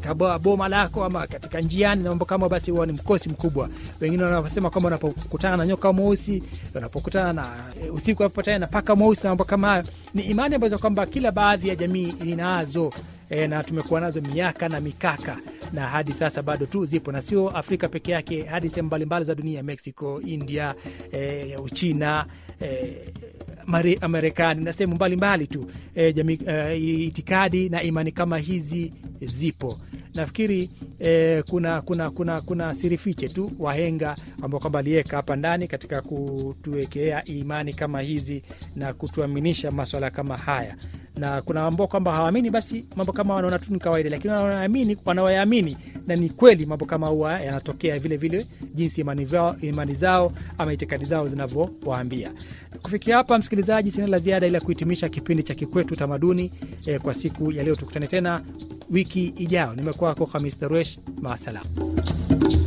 katika bo- boma lako ama katika njiani na mambo kama, basi huwa ni mkosi mkubwa. Wengine wanasema kwamba unapokutana na nyoka mweusi, unapokutana na e, usiku unapopatana na paka mweusi na mambo kama hayo, ni imani ambazo kwamba kila baadhi ya jamii inazo e, na tumekuwa nazo miaka na mikaka na hadi sasa bado tu zipo na sio Afrika peke yake, hadi sehemu mbalimbali za dunia, Mexico, India, e, Uchina e, Mare- Marekani na sehemu mbalimbali tu e, jamii, e, itikadi na imani kama hizi zipo. Nafikiri e, kuna kuna kuna kuna siri fiche tu wahenga ambao kwamba aliweka hapa ndani katika kutuwekea imani kama hizi na kutuaminisha maswala kama haya na kuna ambao kwamba hawaamini, basi mambo kama wanaona tu ni kawaida, lakini wanaamini, wanaoyaamini na ni kweli mambo kama huwa yanatokea vile vile, jinsi imani, vao, imani zao ama itikadi zao zinavyowaambia. Kufikia hapa, msikilizaji, sina la ziada ila kuhitimisha kipindi cha Kikwetu Utamaduni eh, kwa siku ya leo. Tukutane tena wiki ijayo. Nimekuwa wako Hamis Daruesh, maasalam.